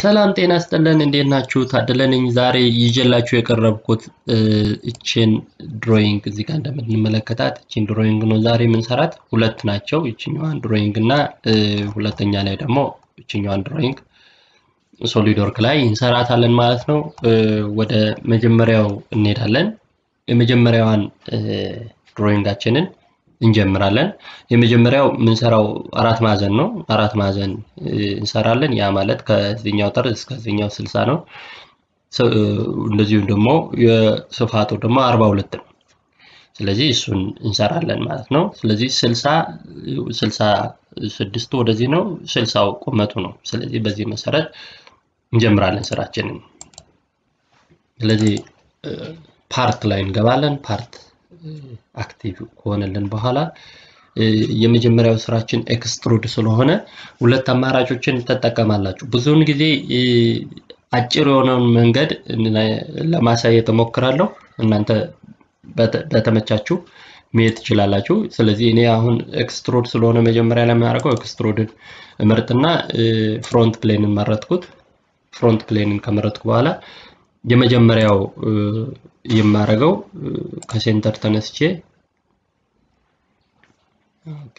ሰላም ጤና ስጥልን እንዴት ናችሁ? ታደለ ነኝ። ዛሬ ይዤላችሁ የቀረብኩት እችን ድሮይንግ እዚህ ጋር እንደምንመለከታት እችን ድሮይንግ ነው ዛሬ የምንሰራት። ሁለት ናቸው፣ ይችኛዋን ድሮይንግ እና ሁለተኛ ላይ ደግሞ ይችኛዋን ድሮይንግ ሶሊድ ወርክ ላይ እንሰራታለን ማለት ነው። ወደ መጀመሪያው እንሄዳለን። የመጀመሪያዋን ድሮይንጋችንን እንጀምራለን። የመጀመሪያው የምንሰራው አራት ማዕዘን ነው። አራት ማዕዘን እንሰራለን። ያ ማለት ከዚህኛው ጠርዝ እስከዚህኛው ስልሳ ነው። እንደዚሁም ደግሞ የስፋቱ ደግሞ አርባ ሁለት ነው። ስለዚህ እሱን እንሰራለን ማለት ነው። ስለዚህ ስልሳ ስልሳ ስድስቱ ወደዚህ ነው፣ ስልሳው ቁመቱ ነው። ስለዚህ በዚህ መሰረት እንጀምራለን ስራችንን። ስለዚህ ፓርት ላይ እንገባለን። ፓርት አክቲቭ ከሆነልን በኋላ የመጀመሪያው ስራችን ኤክስትሩድ ስለሆነ ሁለት አማራጮችን ትጠቀማላችሁ። ብዙውን ጊዜ አጭር የሆነውን መንገድ ለማሳየት እሞክራለሁ። እናንተ በተመቻችሁ መሄድ ትችላላችሁ። ስለዚህ እኔ አሁን ኤክስትሮድ ስለሆነ መጀመሪያ ላይ የማደርገው ኤክስትሮድን እመርጥና ፍሮንት ፕሌንን መረጥኩት። ፍሮንት ፕሌንን ከመረጥኩ በኋላ የመጀመሪያው የማደርገው ከሴንተር ተነስቼ ኦኬ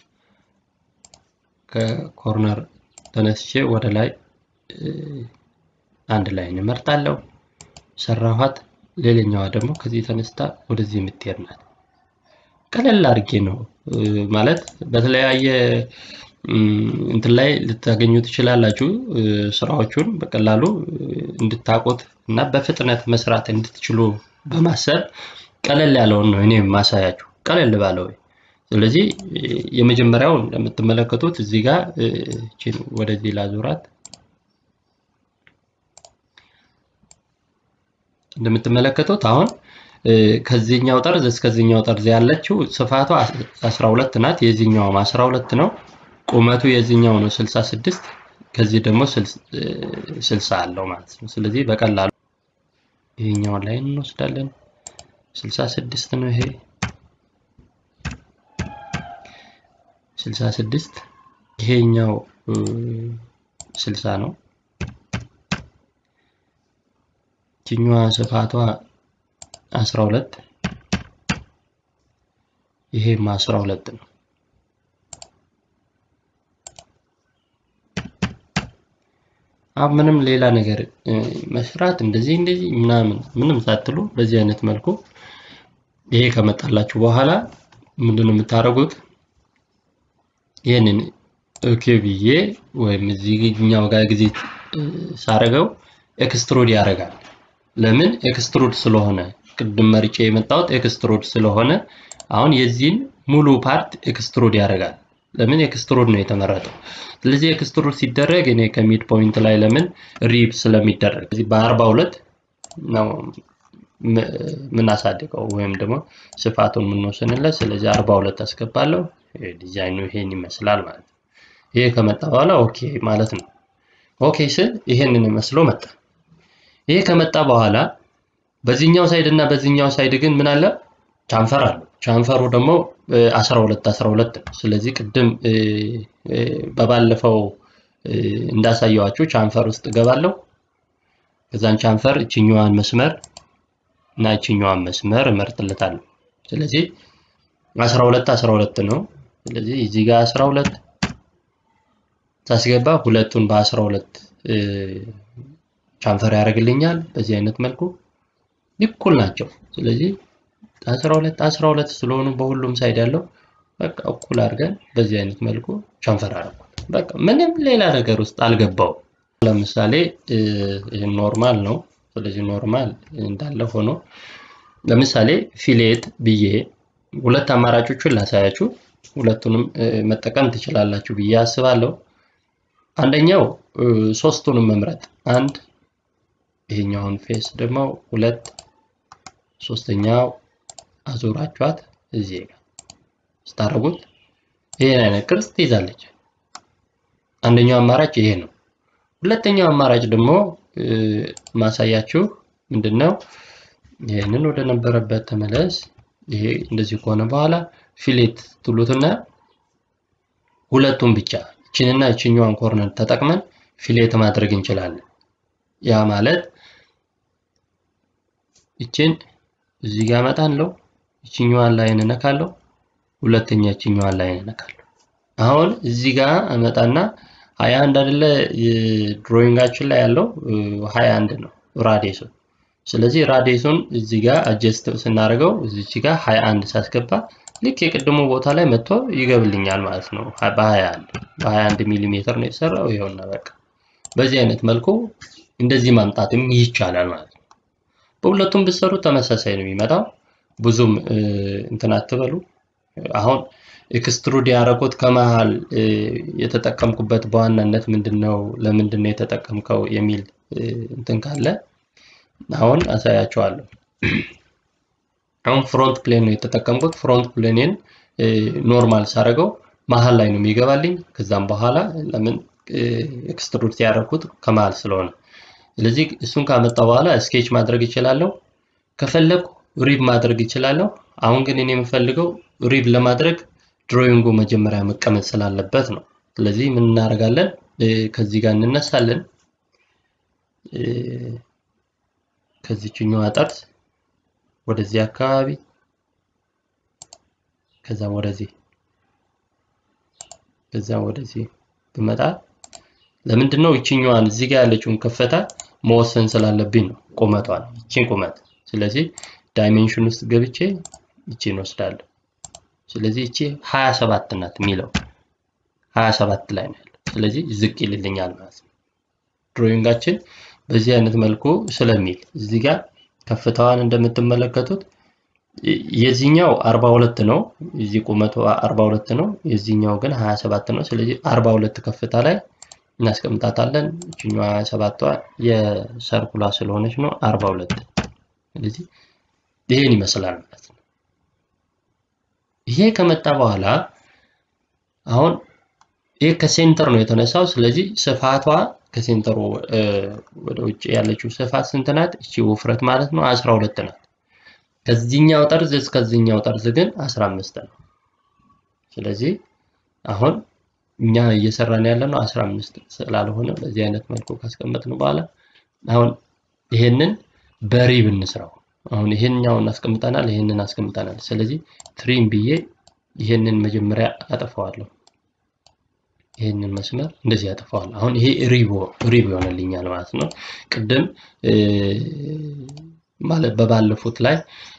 ከኮርነር ተነስቼ ወደ ላይ አንድ ላይ እንመርጣለሁ። ሰራኋት። ሌላኛዋ ደግሞ ከዚህ ተነስታ ወደዚህ የምትሄድ ናት። ቀለል አድርጌ ነው ማለት በተለያየ እንትን ላይ ልታገኙ ትችላላችሁ። ስራዎቹን በቀላሉ እንድታውቁት እና በፍጥነት መስራት እንድትችሉ በማሰብ ቀለል ያለውን ነው እኔ ማሳያችሁ፣ ቀለል ባለው። ስለዚህ የመጀመሪያው እንደምትመለከቱት እዚህ ጋር ወደዚህ ላዙራት እንደምትመለከቱት አሁን ከዚህኛው ጠርዝ እስከዚህኛው ጠርዝ ያለችው ስፋቷ 12 ናት። የዚህኛውም 12 ነው። ቁመቱ የዚህኛው ነው 66 ከዚህ ደግሞ 60 አለው ማለት ነው። ስለዚህ በቀላሉ ይሄኛውን ላይ እንወስዳለን። 66 ነው ይሄ 66 ይሄኛው 60 ነው። ይችኛዋ ስፋቷ 12 ይሄም 12 ነው። አሁን ምንም ሌላ ነገር መስራት እንደዚህ እንደዚህ ምናምን ምንም ሳትሉ በዚህ አይነት መልኩ ይሄ ከመጣላችሁ በኋላ ምንድን ነው የምታደርጉት? ይህንን ኦኬ ብዬ ወይም እዚህኛው ጋር ጊዜ ሳረገው ኤክስትሮድ ያደርጋል። ለምን ኤክስትሮድ ስለሆነ ቅድም መርጬ የመጣሁት ኤክስትሮድ ስለሆነ አሁን የዚህን ሙሉ ፓርት ኤክስትሮድ ያደርጋል። ለምን ኤክስትሮድ ነው የተመረጠው። ስለዚህ ኤክስትሮድ ሲደረግ እኔ ከሚድ ፖይንት ላይ ለምን ሪብ ስለሚደረግ እዚህ በአርባ ሁለት ነው የምናሳድገው ወይም ደግሞ ስፋቱን የምንወስንለት። ስለዚህ አርባ ሁለት አስገባለሁ። ዲዛይኑ ይሄን ይመስላል ማለት ነው። ይሄ ከመጣ በኋላ ኦኬ ማለት ነው። ኦኬ ስል ይሄንን መስሎ መጣ። ይሄ ከመጣ በኋላ በዚህኛው ሳይድ እና በዚህኛው ሳይድ ግን ምን አለ? ቻንፈር አለው። ቻንፈሩ ደግሞ 12 12 ነው። ስለዚህ ቅድም በባለፈው እንዳሳየዋችሁ ቻንፈር ውስጥ እገባለሁ። ከዛን ቻንፈር እችኛዋን መስመር እና እችኛዋን መስመር እመርጥለታለሁ። ስለዚህ 12 12 ነው። ስለዚህ እዚህ ጋር 12 ሳስገባ ሁለቱን በ12 ቻንፈር ያደርግልኛል። በዚህ አይነት መልኩ እኩል ናቸው። ስለዚህ 12 12 ስለሆኑ በሁሉም ሳይድ ያለው በቃ እኩል አድርገን በዚህ አይነት መልኩ ቻንፈር አደረኩት። በቃ ምንም ሌላ ነገር ውስጥ አልገባው። ለምሳሌ ኖርማል ነው። ስለዚህ ኖርማል እንዳለ ሆኖ ለምሳሌ ፊሌት ብዬ ሁለት አማራጮችን ላሳያችሁ። ሁለቱንም መጠቀም ትችላላችሁ ብዬ አስባለሁ። አንደኛው ሶስቱንም መምረጥ አንድ ይሄኛውን ፌስ ደግሞ ሁለት ሶስተኛው አዙራችኋት እዚህ ጋር ስታደርጉት ይሄን አይነት ቅርጽ ትይዛለች። አንደኛው አማራጭ ይሄ ነው። ሁለተኛው አማራጭ ደግሞ ማሳያችሁ ምንድነው? ይሄንን ወደ ነበረበት ተመለስ። ይሄ እንደዚህ ከሆነ በኋላ ፊሌት ትሉትና ሁለቱም ብቻ እችንና እችኛዋን ኮርነር ተጠቅመን ፊሌት ማድረግ እንችላለን። ያ ማለት ይችን እዚህ ጋር እመጣለሁ፣ ይችኛዋን ላይ እነካለሁ፣ ሁለተኛ ይችኛዋን ላይ እነካለሁ። አሁን እዚህ ጋር እመጣና ሀያ አንድ አይደለ ድሮይንጋችን ላይ ያለው ሀያ አንድ ነው ራዲየሱ። ስለዚህ ራዲየሱን እዚህ ጋር አጀስት ስናደርገው እዚች ጋር ሀያ አንድ ሳስገባ ልክ የቅድሙ ቦታ ላይ መጥቶ ይገብልኛል ማለት ነው። በ21 በ21 ሚሊ ሜትር ነው የተሰራው። ይኸውና በቃ በዚህ አይነት መልኩ እንደዚህ ማምጣትም ይቻላል ማለት ነው። በሁለቱም ብትሰሩ ተመሳሳይ ነው የሚመጣው። ብዙም እንትን አትበሉ። አሁን ኤክስትሩድ ያደረኩት ከመሃል የተጠቀምኩበት በዋናነት ምንድን ነው፣ ለምንድን ነው የተጠቀምከው የሚል እንትን ካለ አሁን አሳያቸዋለሁ። አሁን ፍሮንት ፕሌን ነው የተጠቀምኩት። ፍሮንት ፕሌንን ኖርማል ሳደርገው መሀል ላይ ነው የሚገባልኝ። ከዛም በኋላ ለምን ኤክስትሩድ ያደረኩት ከመሀል ስለሆነ፣ ስለዚህ እሱን ካመጣ በኋላ ስኬች ማድረግ ይችላለሁ። ከፈለኩ ሪብ ማድረግ ይችላለሁ። አሁን ግን እኔ የምፈልገው ሪብ ለማድረግ ድሮይንጉ መጀመሪያ መቀመጥ ስላለበት ነው። ስለዚህ ምን እናደርጋለን? ከዚህ ጋር እንነሳለን። ከዚችኛዋ ጠርዝ ወደዚህ አካባቢ ከዛም ወደዚህ ከዛም ወደዚህ ብመጣ ለምንድን ነው ይችኛዋን እዚህ ጋር ያለችውን ከፍታ መወሰን ስላለብኝ ነው፣ ቁመቷን ይቺን ቁመት። ስለዚህ ዳይሜንሽን ውስጥ ገብቼ ይቺን ወስዳለሁ። ስለዚህ ይቺ 27 ናት የሚለው 27 ላይ ነው ያለው። ስለዚህ ዝቅ ይልልኛል ማለት ነው። ድሮይንጋችን በዚህ አይነት መልኩ ስለሚል እዚህ ጋር ከፍታዋን እንደምትመለከቱት የዚህኛው 42 ነው፣ እዚህ ቁመቱ 42 ነው፣ የዚህኛው ግን 27 ነው። ስለዚህ 42 ከፍታ ላይ እናስቀምጣታለን። እችኛዋ 27ቷ የሰርኩላ ስለሆነች ነው 42። ስለዚህ ይሄን ይመስላል ማለት ነው። ይሄ ከመጣ በኋላ አሁን ይሄ ከሴንተር ነው የተነሳው። ስለዚህ ስፋቷ ከሴንተሩ ወደ ውጭ ያለችው ስፋት ስንት ናት? እቺ ውፍረት ማለት ነው 12 ናት። ከዚህኛው ጠርዝ እስከዚህኛው ጠርዝ ግን 15 ነው። ስለዚህ አሁን እኛ እየሰራን ያለ ነው 15 ስላልሆነ በዚህ አይነት መልኩ ካስቀመጥን በኋላ አሁን ይሄንን በሪብ እንስራው። አሁን ይሄንኛውን አስቀምጠናል፣ ይሄንን አስቀምጠናል። ስለዚህ ትሪም ብዬ ይሄንን መጀመሪያ አጠፋዋለሁ። ይሄንን መስመር እንደዚህ አጠፋዋለሁ። አሁን ይሄ ሪቦ ሪብ ይሆንልኛል ማለት ነው። ቅድም ማለት በባለፉት ላይ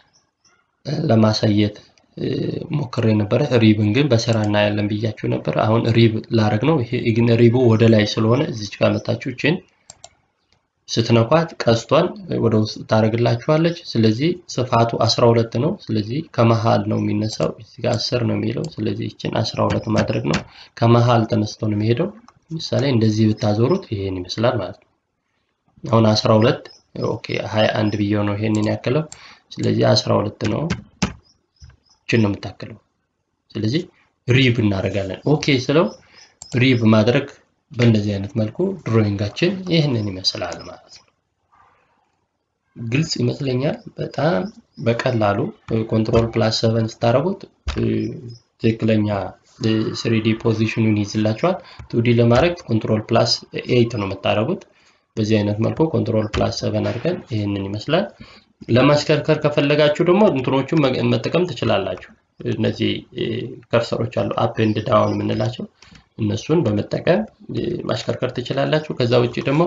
ለማሳየት ሞክሬ ነበረ። ሪብን ግን በስራ እናያለን ብያችሁ ነበር። አሁን ሪብ ላረግ ነው። ይሄ ግን ሪቡ ወደ ላይ ስለሆነ እዚች ጋር መታችሁ ችን ስትነኳት ቀስቷን ወደ ውስጥ ታደርግላችኋለች። ስለዚህ ስፋቱ 12 ነው። ስለዚህ ከመሃል ነው የሚነሳው። እዚህ ጋር 10 ነው የሚለው። ስለዚህ ይችን 12 ማድረግ ነው። ከመሃል ተነስቶ ነው የሚሄደው። ምሳሌ እንደዚህ ብታዞሩት ይሄን ይመስላል ማለት ነው። አሁን 12 ኦኬ 21 ብዬው ነው ይሄንን ያክለው። ስለዚህ 12 ነው ይችን ነው የምታክለው። ስለዚህ ሪብ እናደርጋለን። ኦኬ ስለው ሪብ ማድረግ በእንደዚህ አይነት መልኩ ድሮይንጋችን ይህንን ይመስላል ማለት ነው። ግልጽ ይመስለኛል። በጣም በቀላሉ ኮንትሮል ፕላስ ሰቨን ስታደርጉት ትክክለኛ ስሪዲ ፖዚሽኑን ይይዝላችኋል። ቱዲ ለማድረግ ኮንትሮል ፕላስ ኤይት ነው የምታደርጉት። በዚህ አይነት መልኩ ኮንትሮል ፕላስ ሰቨን አድርገን ይህንን ይመስላል። ለማሽከርከር ከፈለጋችሁ ደግሞ እንትኖቹን መጠቀም ትችላላችሁ። እነዚህ ከርሰሮች አሉ አፕ ኤንድ ዳውን የምንላቸው እነሱን በመጠቀም ማሽከርከር ትችላላችሁ። ከዛ ውጭ ደግሞ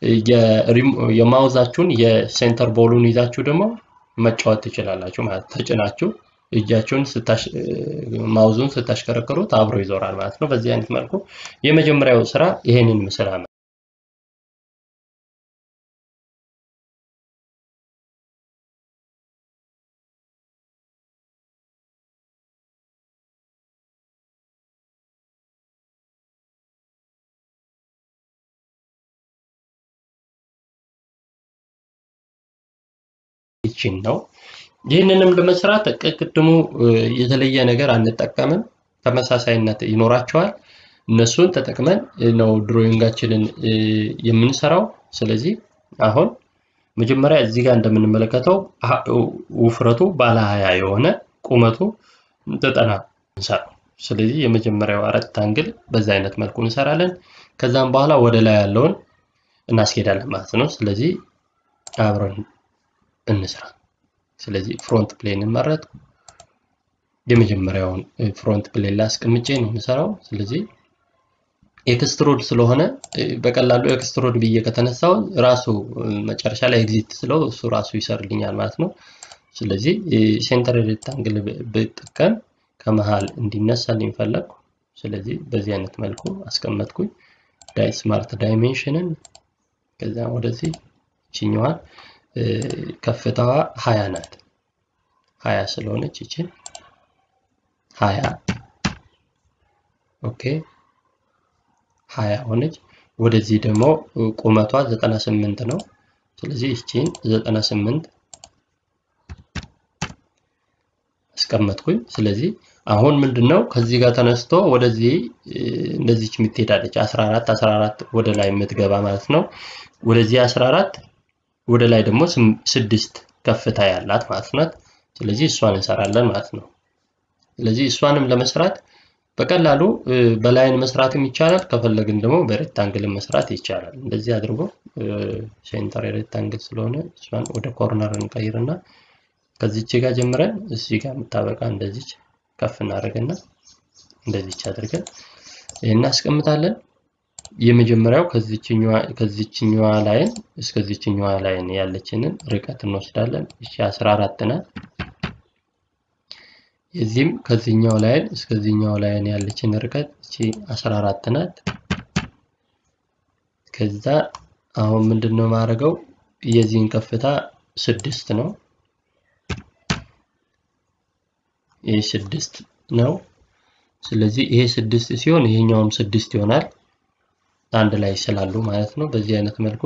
የማውዛችሁን የሴንተር ቦሉን ይዛችሁ ደግሞ መጫወት ትችላላችሁ ማለት ተጭናችሁ እጃችሁን ማውዙን ስታሽከረክሩት አብሮ ይዞራል ማለት ነው። በዚህ አይነት መልኩ የመጀመሪያው ስራ ይሄንን ይመስላል። ይችን ነው። ይህንንም ለመስራት ቅድሙ የተለየ ነገር አንጠቀምም፣ ተመሳሳይነት ይኖራቸዋል። እነሱን ተጠቅመን ነው ድሮይንጋችንን የምንሰራው። ስለዚህ አሁን መጀመሪያ እዚህ ጋር እንደምንመለከተው ውፍረቱ ባለ ሀያ የሆነ ቁመቱ ዘጠና እንሰራው። ስለዚህ የመጀመሪያው አራት አንግል በዛ አይነት መልኩ እንሰራለን። ከዛም በኋላ ወደ ላይ ያለውን እናስኬዳለን ማለት ነው። ስለዚህ አብረን እንስራ። ስለዚህ ፍሮንት ፕሌን መረጥ። የመጀመሪያውን ፍሮንት ፕሌን ላይ አስቀምጬ ነው የምሰራው። ስለዚህ ኤክስትሮድ ስለሆነ በቀላሉ ኤክስትሮድ ብዬ ከተነሳው ራሱ መጨረሻ ላይ ኤግዚት ስለው እሱ ራሱ ይሰርልኛል ማለት ነው። ስለዚህ ሴንተር ሬክታንግል ብጠቀም ከመሃል እንዲነሳልኝ ፈለግኩ። ስለዚህ በዚህ አይነት መልኩ አስቀመጥኩኝ። ዳይ ስማርት ዳይሜንሽንን ከዛ ወደዚህ ይችኛዋን ከፍታዋ ሀያ ናት። ሀያ ስለሆነች ይችን ሀያ ኦኬ ሀያ ሆነች። ወደዚህ ደግሞ ቁመቷ ዘጠና ስምንት ነው። ስለዚህ ይቺን ዘጠና ስምንት አስቀመጥኩኝ። ስለዚህ አሁን ምንድነው ከዚህ ጋር ተነስቶ ወደዚህ እንደዚች የምትሄዳለች 14 14 ወደ ላይ የምትገባ ማለት ነው። ወደዚህ 14 ወደ ላይ ደግሞ ስድስት ከፍታ ያላት ማለት ናት። ስለዚህ እሷን እንሰራለን ማለት ነው። ስለዚህ እሷንም ለመስራት በቀላሉ በላይን መስራትም ይቻላል። ከፈለግን ደግሞ በሬክታንግል መስራት ይቻላል። እንደዚህ አድርጎ ሴንተር ሬክታንግል ስለሆነ እሷን ወደ ኮርነር እንቀይርና ከዚች ጋር ጀምረን እዚህ ጋር የምታበቃ እንደዚች ከፍ እናደርግና እንደዚች አድርገን ይህን እናስቀምጣለን። የመጀመሪያው ከዚችኛዋ ላይን እስከዚችኛዋ ላይን ያለችንን ርቀት እንወስዳለን። እሺ 14 ናት። የዚህም ከዚህኛው ላይን እስከዚህኛው ላይን ያለችን ርቀት እቺ 14 ናት። ከዛ አሁን ምንድነው ማድረገው የዚህን ከፍታ ስድስት ነው። ይሄ ስድስት ነው። ስለዚህ ይሄ ስድስት ሲሆን ይሄኛውም ስድስት ይሆናል። አንድ ላይ ስላሉ ማለት ነው። በዚህ አይነት መልኩ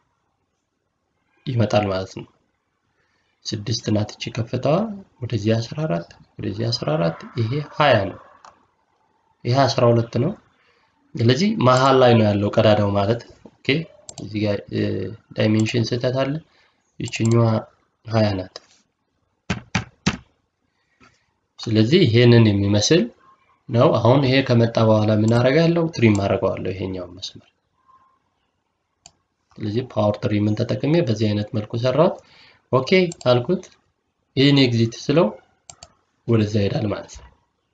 ይመጣል ማለት ነው። ስድስት ናት እቺ ከፍታዋ። ወደዚህ 14 ወደዚህ 14 ይሄ 20 ነው። ይሄ 12 ነው። ስለዚህ መሀል ላይ ነው ያለው ቀዳዳው ማለት ኦኬ። እዚህ ጋር ዳይሜንሽን ስህተት አለ። ይችኛዋ 20 ናት። ስለዚህ ይሄንን የሚመስል ነው። አሁን ይሄ ከመጣ በኋላ ምን አደርጋለሁ? ትሪም አደርገዋለሁ ይሄኛውን መስመር። ስለዚህ ፓወር ትሪምን ተጠቅሜ በዚህ አይነት መልኩ ሰራሁት። ኦኬ አልኩት። ይህን ኤግዚት ስለው ወደዛ ይሄዳል ማለት ነው።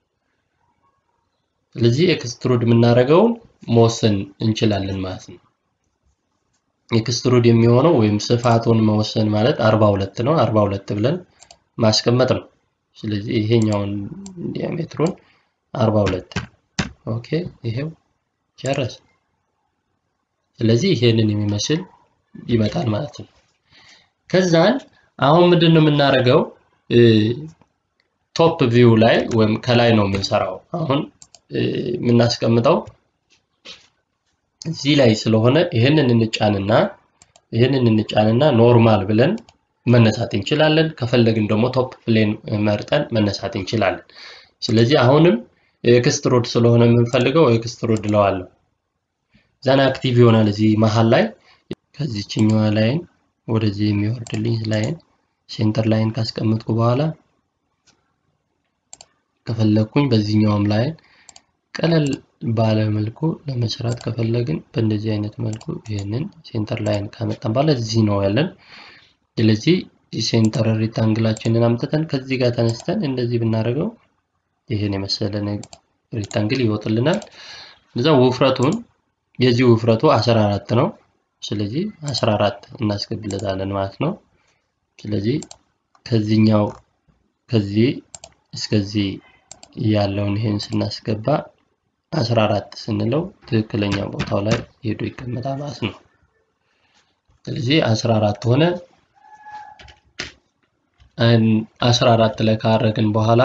ስለዚህ ኤክስትሩድ የምናደርገውን መወሰን እንችላለን ማለት ነው። ኤክስትሩድ የሚሆነው ወይም ስፋቱን መወሰን ማለት 42 ነው። 42 ብለን ማስቀመጥ ነው። ስለዚህ ይሄኛውን ዲያሜትሩን 42 ኦኬ፣ ይሄው ጨረስ። ስለዚህ ይሄንን የሚመስል ይመጣል ማለት ነው። ከዛን አሁን ምንድን ነው የምናደርገው? ቶፕ ቪው ላይ ወይም ከላይ ነው የምንሰራው። አሁን የምናስቀምጠው እዚህ ላይ ስለሆነ ይህንን እንጫንና ይህንን እንጫንና ኖርማል ብለን መነሳት እንችላለን። ከፈለግን ደግሞ ቶፕ ፕሌን መርጠን መነሳት እንችላለን። ስለዚህ አሁንም ኤክስትሮድ ስለሆነ የምንፈልገው ኤክስትሮድ እለዋለሁ። ዛን አክቲቭ ይሆናል እዚህ መሀል ላይ ከዚችኛዋ ላይን ወደዚህ የሚወርድልኝ ላይን ሴንተር ላይን ካስቀመጥኩ በኋላ ከፈለግኩኝ በዚህኛውም ላይን ቀለል ባለ መልኩ ለመስራት ከፈለግን በእንደዚህ አይነት መልኩ ይህንን ሴንተር ላይን ካመጣን በኋላ እዚህ ነው ያለን። ስለዚህ ሴንተር ሪክታንግላችንን አምጥተን ከዚህ ጋር ተነስተን እንደዚህ ብናደርገው ይህን የመሰለ ሪክታንግል ይወጥልናል። እዛ ውፍረቱን የዚህ ውፍረቱ 14 ነው። ስለዚህ 14 እናስገድለታለን ማለት ነው። ስለዚህ ከዚህኛው ከዚህ እስከዚህ ያለውን ይሄን ስናስገባ 14 ስንለው ትክክለኛ ቦታው ላይ ሄዶ ይቀመጣል ማለት ነው። ስለዚህ 14 ሆነ። 14 ላይ ካረግን በኋላ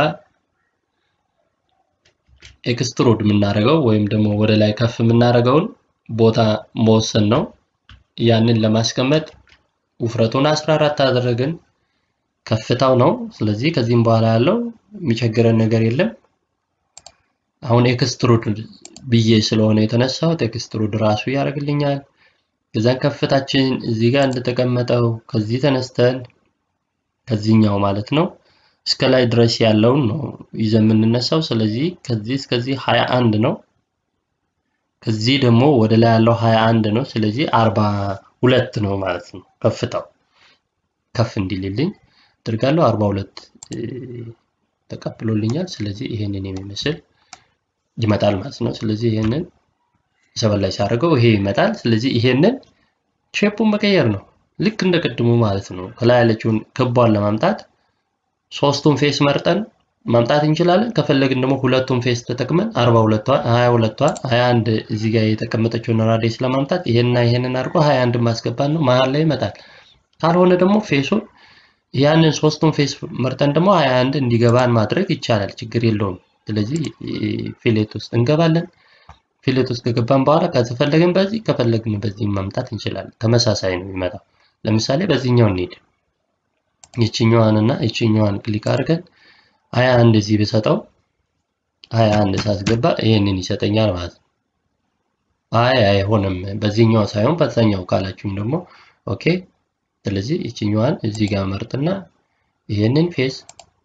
ኤክስትሮድ የምናደርገው ወይም ደግሞ ወደ ላይ ከፍ የምናደርገውን ቦታ መወሰን ነው። ያንን ለማስቀመጥ ውፍረቱን 14 አደረግን። ከፍታው ነው። ስለዚህ ከዚህም በኋላ ያለው የሚቸግረን ነገር የለም። አሁን ኤክስትሩድ ብዬ ስለሆነ የተነሳሁት ኤክስትሩድ ራሱ ያደርግልኛል። ከዛን ከፍታችን እዚህ ጋር እንደተቀመጠው ከዚህ ተነስተን ከዚህኛው ማለት ነው እስከ ላይ ድረስ ያለውን ነው ይዘን የምንነሳው። ስለዚህ ከዚህ እስከዚህ 21 ነው። ከዚህ ደግሞ ወደ ላይ ያለው 21 ነው። ስለዚህ 42 ነው ማለት ነው ከፍታው ከፍ እንዲልልኝ አድርጋለሁ። 42 ተቀብሎልኛል። ስለዚህ ይሄንን የሚመስል ይመጣል ማለት ነው። ስለዚህ ይሄንን ሰበን ላይ ሲያደርገው ይሄ ይመጣል። ስለዚህ ይሄንን ሼፑን መቀየር ነው ልክ እንደ ቅድሙ ማለት ነው። ከላይ ያለችውን ክቧን ለማምጣት ሶስቱን ፌስ መርጠን ማምጣት እንችላለን። ከፈለግን ደግሞ ሁለቱን ፌስ ተጠቅመን 42ቷን 22ቷን 21 እዚህ ጋር የተቀመጠችውን ራዲየስ ለማምጣት ይሄንና ይሄንን አድርጎ 21 ማስገባት ነው። መሀል ላይ ይመጣል። ካልሆነ ደግሞ ፌሱን ያንን ሶስቱን ፌስ መርጠን ደግሞ 21 እንዲገባን ማድረግ ይቻላል። ችግር የለውም። ስለዚህ ፊሌት ውስጥ እንገባለን። ፊሌት ውስጥ ከገባን በኋላ ከፈለግን በዚህ ከፈለግን በዚህ ማምጣት እንችላለን። ተመሳሳይ ነው የሚመጣው። ለምሳሌ በዚህኛው እንሂድ። ይችኛዋን እና ይችኛዋን ክሊክ አድርገን ሀያ አንድ እዚህ ብሰጠው ሀያ አንድ ሳስገባ ይሄንን ይሰጠኛል ማለት ነው። አይ አይሆንም በዚህኛው ሳይሆን በዛኛው ካላችሁም ደግሞ ኦኬ። ስለዚህ ይችኛዋን እዚህ ጋር መርጥና ይሄንን ፌስ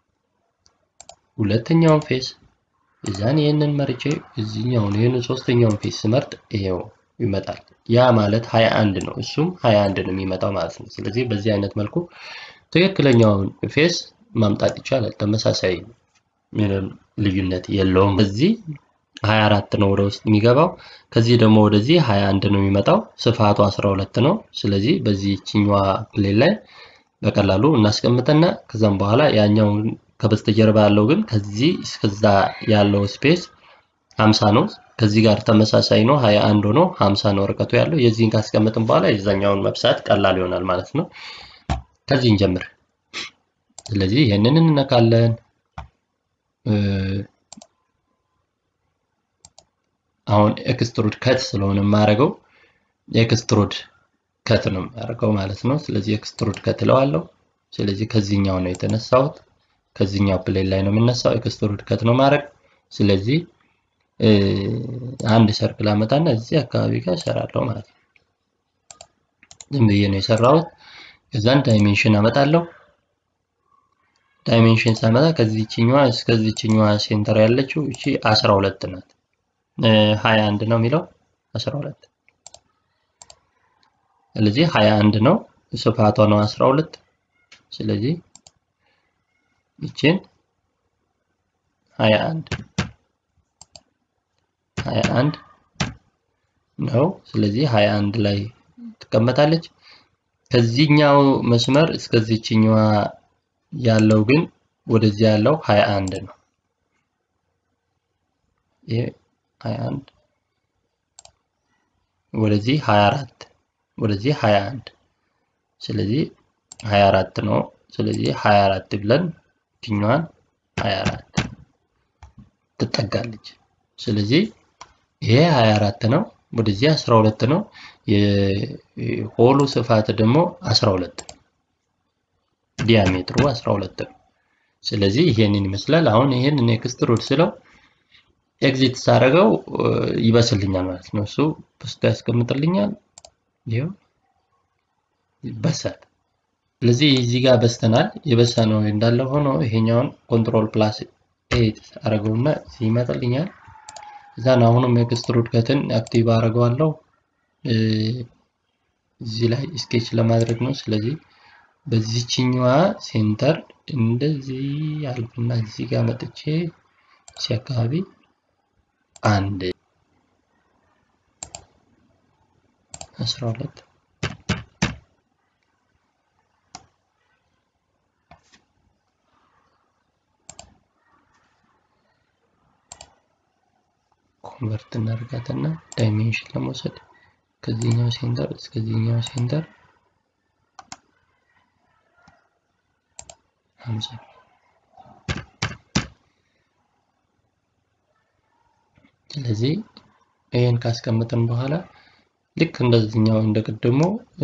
ሁለተኛውን ፌስ እዛን ይሄንን መርጬ እዚህኛውን ይሄንን ሶስተኛውን ፌስ ስመርጥ ይሄው ይመጣል። ያ ማለት 21 ነው። እሱም 21 ነው የሚመጣው ማለት ነው። ስለዚህ በዚህ አይነት መልኩ ትክክለኛውን ፌስ ማምጣት ይቻላል። ተመሳሳይ ምንም ልዩነት የለውም። እዚህ 24 ነው ወደ ውስጥ የሚገባው። ከዚህ ደግሞ ወደዚህ 21 ነው የሚመጣው። ስፋቱ 12 ነው። ስለዚህ በዚህ ችኛዋ ፕሌን ላይ በቀላሉ እናስቀምጥና ከዛም በኋላ ያኛውን ከበስተጀርባ ያለው ግን ከዚህ እስከዛ ያለው ስፔስ 50 ነው። ከዚህ ጋር ተመሳሳይ ነው 21 ሆኖ 50 ነው ርቀቱ ያለው። የዚህን ካስቀመጥን በኋላ የዛኛውን መብሳት ቀላል ይሆናል ማለት ነው። ከዚህ እንጀምር። ስለዚህ ይህንን እንነካለን። አሁን ኤክስትሩድ ከት ስለሆነ የማደርገው ኤክስትሩድ ከት ነው የማደርገው ማለት ነው። ስለዚህ ኤክስትሩድ ከት እለዋለሁ። ስለዚህ ከዚህኛው ነው የተነሳሁት። ከዚህኛው ፕሌን ላይ ነው የምነሳው። ኤክስትሩድ ከት ነው ማድረግ። ስለዚህ አንድ ሰርክል አመጣና እዚህ አካባቢ ጋር እሰራለሁ ማለት ነው። ዝም ብዬ ነው የሰራሁት። ከዛን ዳይሜንሽን አመጣለሁ። ዳይሜንሽን ሳመጣ ከዚህችኛዋ እስከዚህችኛዋ ሴንተር ያለችው እቺ 12 ናት። 21 ነው የሚለው 12 ስለዚህ 21 ነው ስፋቷ ነው 12 ስለዚህ ይችን 21 21 ነው ስለዚህ 21 ላይ ትቀመጣለች ከዚህኛው መስመር እስከዚህችኛዋ ያለው ግን ወደዚህ ያለው 21 ነው ይሄ 21 ወደዚህ 24 ወደዚህ 21 ስለዚህ 24 ነው ስለዚህ 24 ብለን ችኛዋን 24 ትጠጋለች ስለዚህ ይሄ 24 ነው ወደዚህ 12 ነው የሆሉ ስፋት ደግሞ 12 ዲያሜትሩ 12 ነው ስለዚህ ይሄንን ይመስላል አሁን ይሄንን ኤክስትሩድ ስለው ኤግዚት ሳረገው ይበስልኛል ማለት ነው እሱ በስቶ ያስቀምጥልኛል ይሄው ይበሳል ስለዚህ እዚህ ጋር በስተናል የበሳ ነው እንዳለ ሆኖ ይሄኛውን ኮንትሮል ፕላስ ኤት አረገውና ይመጣልኛል እዛን አሁንም ኤክስትሩድ ከትን አክቲቭ አረገዋለሁ እዚህ ላይ ስኬች ለማድረግ ነው ስለዚህ በዚህችኛዋ ሴንተር እንደዚህ አልፍና እዚህ ጋር መጥቼ እዚህ አካባቢ አንድ አስራ ሁለት ኮንቨርት እናደርጋትና ዳይሜንሽን ለመውሰድ ከዚህኛው ሴንተር እስከዚህኛው ሴንተር ሀምሳ ስለዚህ ይህን ካስቀመጥን በኋላ ልክ እንደዚህኛው እንደቀደሙ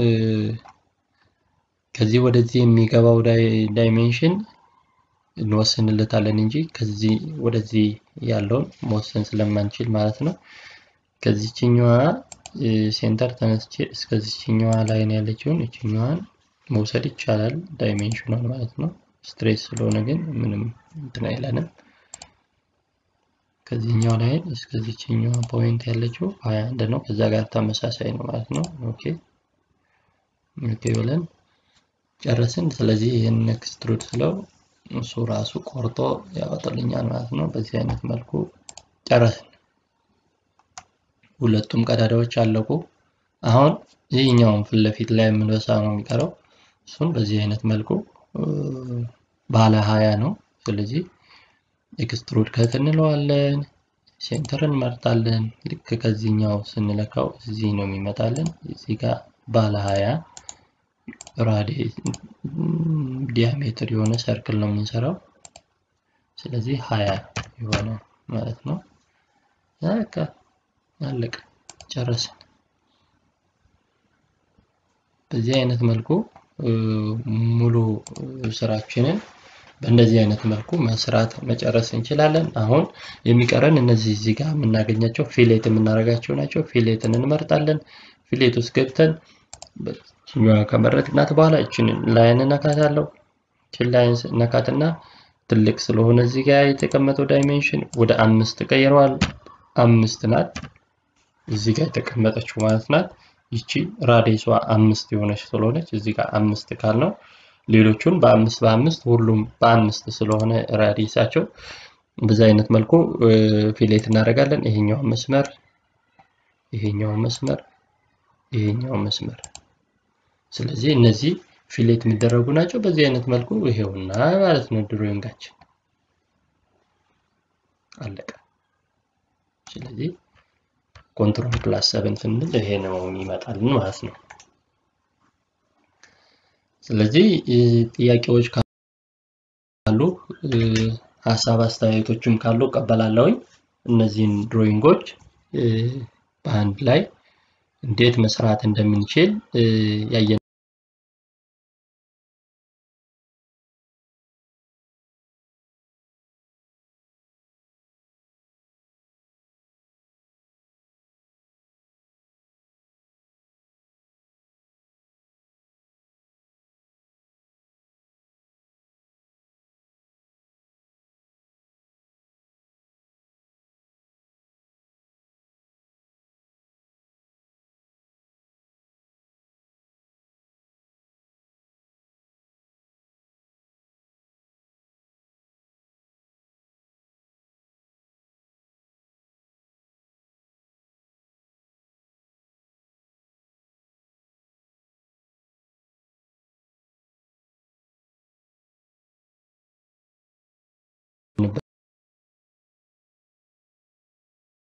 ከዚህ ወደዚህ የሚገባው ዳይሜንሽን እንወስንለታለን እንጂ ከዚህ ወደዚህ ያለውን መወሰን ስለማንችል ማለት ነው። ከዚችኛዋ ሴንተር ተነስቼ እስከዚችኛዋ ላይን ያለችውን እችኛዋን መውሰድ ይቻላል ዳይሜንሽኗን ማለት ነው። ስትሬት ስለሆነ ግን ምንም እንትን አይለንም። ከዚህኛው ላይን እስከዚችኛው ፖይንት ያለችው 21 ነው። ከዛ ጋር ተመሳሳይ ነው ማለት ነው። ኦኬ ኦኬ ብለን ጨረስን። ስለዚህ ይህን ኤክስትሩድ ስለው እሱ ራሱ ቆርጦ ያወጣልኛል ማለት ነው። በዚህ አይነት መልኩ ጨረስን። ሁለቱም ቀዳዳዎች አለቁ። አሁን ይህኛውን ፊት ለፊት ላይ የምንበሳ ነው የሚቀረው። እሱን በዚህ አይነት መልኩ ባለ ሀያ ነው። ስለዚህ ኤክስትሩድ ከት እንለዋለን። ሴንተር እንመርጣለን። ልክ ከዚህኛው ስንለካው እዚህ ነው የሚመጣልን። እዚህ ጋር ባለ ሀያ ራዲ ዲያሜትር የሆነ ሰርክል ነው የምንሰራው። ስለዚህ ሀያ የሆነ ማለት ነው። በቃ አለቀ፣ ጨረስን። በዚህ አይነት መልኩ ሙሉ ስራችንን በእንደዚህ አይነት መልኩ መስራት መጨረስ እንችላለን። አሁን የሚቀረን እነዚህ እዚህ ጋር የምናገኛቸው ፊሌት የምናደርጋቸው ናቸው። ፊሌትን እንመርጣለን። ፊሌት ውስጥ ገብተን ችኛዋ ከመረጥናት በኋላ እችን ላይን እነካታለሁ። እችን ላይን ነካትና ትልቅ ስለሆነ እዚህ ጋር የተቀመጠው ዳይሜንሽን ወደ አምስት ቀይረዋል። አምስት ናት እዚህ ጋር የተቀመጠችው ማለት ናት። ይቺ ራዲየሷ አምስት የሆነች ስለሆነች እዚህ ጋር አምስት ካል ነው። ሌሎቹን በአምስት በአምስት ሁሉም በአምስት ስለሆነ ራዲየሳቸው በዚህ አይነት መልኩ ፊሌት እናደርጋለን። ይሄኛው መስመር ይሄኛው መስመር ይሄኛው መስመር ስለዚህ እነዚህ ፊሌት የሚደረጉ ናቸው። በዚህ አይነት መልኩ ይሄውና ማለት ነው ድሮይንጋችን አለቀ። ስለዚህ ኮንትሮል ፕላስ ሰብን ስንል ይሄ ነው የሚመጣልን ማለት ነው። ስለዚህ ጥያቄዎች ካሉ ሀሳብ አስተያየቶችም ካሉ እቀበላለሁኝ። እነዚህን ድሮይንጎች በአንድ ላይ እንዴት መስራት እንደምንችል ያየ